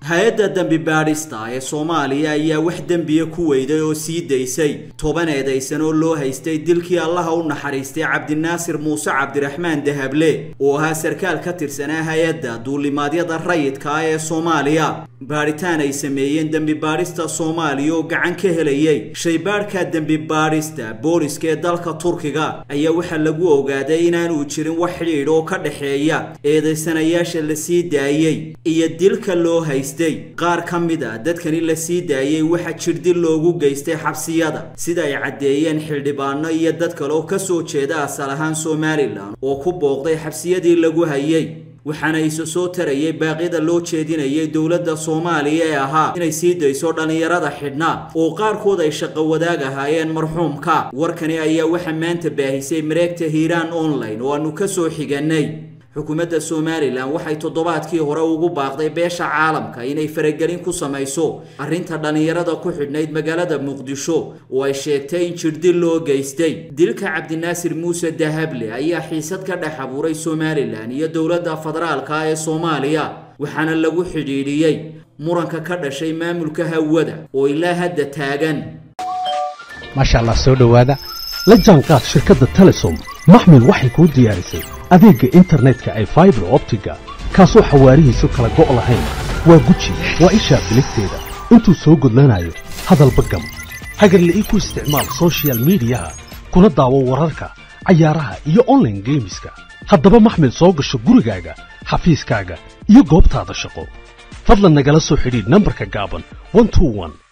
hay-adda dembi baadhista ee soomaaliya ayaa wax dembiya ku weyday oo sii daysay toban eedaysan oo loo haystay dilkii allaha u naxariistay cabdinaasir muuse cabdiraxmaan dahable oo ahaa sarkaal ka tirsanaa hay-adda duulimaadyada rayidka ah ee soomaaliya baadhitaan ay sameeyeen dembi baadhista soomaaliya oo gacan ka helayay shaybaadhka dembi baadhista booliska ee dalka turkiga ayaa waxaa lagu ogaaday inaanu jirin wax xidhiidh oo ka dhexeeya eedaysanayaasha la sii daayey iyo dilka loo haystay qaar ka mid a dadkani la sii daayey waxaa jirdil loogu geystay xabsiyada sida ay caddeeyeen xildhibaano iyo dad kale oo ka soo jeeda asal ahaan somalilan oo ku booqday xabsiyadii lagu hayay waxaana isu soo tarayay baaqyada loo jeedinayay dowladda soomaaliya ee ahaa inay sii dayso dhallinyarada xidhna oo qaarkood ay shaqo wadaag ahaayeen marxuumka warkani ayaa waxaa maanta baahisay mareegta hiiraan online oo aanu ka soo xiganay xukuumadda somalilan waxay toddobaadkii hore ugu baaqday beesha caalamka inay faragelin ku samayso arrinta dhallinyarada ku xidhnayd magaalada muqdisho oo ay sheegtay in jirdil loo geystay dilka cabdinaasir muuse dahable ayaa xiisad ka dhex abuuray somalilan iyo dowladda federaalka ee soomaaliya waxaana lagu xidhiidhiyey muranka ka dhashay maamulka hawada oo ilaa hadda taagan maasha allah soo dhowaada la jaanqaad shirkadda telesom maxmil waxay kuu diyaarisay adeegga internetka ay faibar optiga kaasoo xawaarihiisu kala go' lahayn waa guji waa ishaa biligteeda intuu soo gudlanayo hadalba gam hagarla'ii ku isticmaal sochial midiyaha kuna daawo wararka cayaaraha iyo onlaine geemiska haddaba maxmil soo gasho gurigaaga xafiiskaaga iyo goobtaada shaqo fadlan nagala soo xidhiidh nambarka gaaban